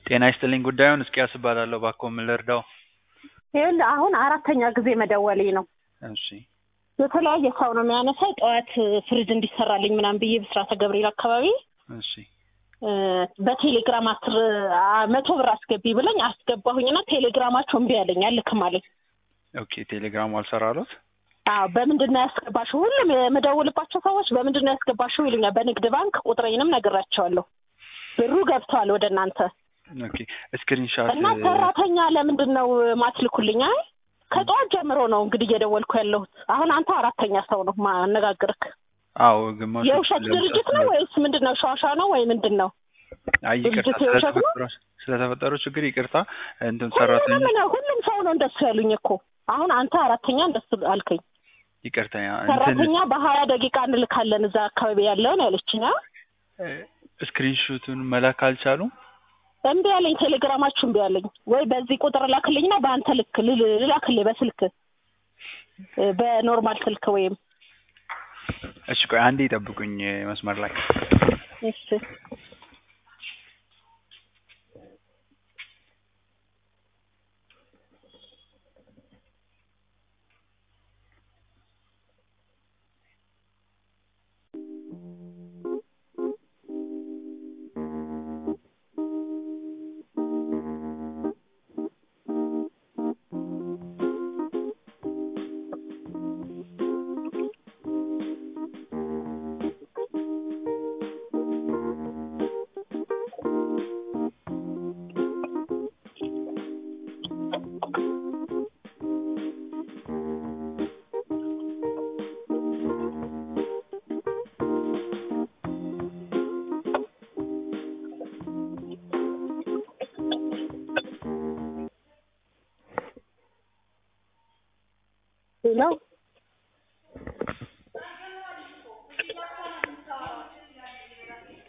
ጤና ይስጥልኝ ጉዳዩን እስቂያስ እባላለሁ እባክዎ ምን ልርዳው ይኸውልህ አሁን አራተኛ ጊዜ መደወሌ ነው። እሺ የተለያየ ሰው ነው የሚያነሳው። ጠዋት ፍሪጅ እንዲሰራልኝ ምናምን ብዬ ብስራተ ገብርኤል አካባቢ እሺ እ በቴሌግራም አስር አ- መቶ ብር አስገቢ ብለኝ አስገባሁኝና ቴሌግራማቸው እምቢ አለኝ አልክም አለኝ። ኦኬ ቴሌግራሙ አልሰራሎት አዎ በምንድን ነው ያስገባሽው? ሁሉም የምደውልባቸው ሰዎች በምንድን ነው ያስገባሽው ይሉኛል። በንግድ ባንክ ቁጥሬንም ነግራቸዋለሁ። ብሩ ገብቷል ወደ እናንተ ኦኬ ስክሪንሻት እና ሰራተኛ ለምንድን ነው ማትልኩልኝ? አይ ከጠዋት ጀምሮ ነው እንግዲህ እየደወልኩ ያለሁት። አሁን አንተ አራተኛ ሰው ነው ማነጋግርክ። አዎ ግማሹ የውሸት ድርጅት ነው ወይስ ምንድን ነው? ሸዋሻ ነው ወይ ምንድን ነው? አይ ይቅርታ ድርጅቱ የውሸት ነው? ስለተፈጠረው ስለተፈጠረው ችግር ይቅርታ እንትን ሰራተኛ ሁሉም ነው ሁሉም ሰው ነው እንደሱ ያሉኝ እኮ። አሁን አንተ አራተኛ እንደሱ አልከኝ። ይቅርታ ያ እንትን ሰራተኛ በሀያ ደቂቃ እንልካለን እዛ አካባቢ ያለውን ያለችኝ። አ? ስክሪንሾቱን መላክ አልቻሉም እምቢ ያለኝ ቴሌግራማችሁ እምቢ ያለኝ። ወይ በዚህ ቁጥር ላክልኝና በአንተ ልክ ልል- ልላክልኝ በስልክ እ በኖርማል ስልክ ወይም እሺ ቆይ አንዴ ይጠብቁኝ መስመር ላይ እሺ ሄሎ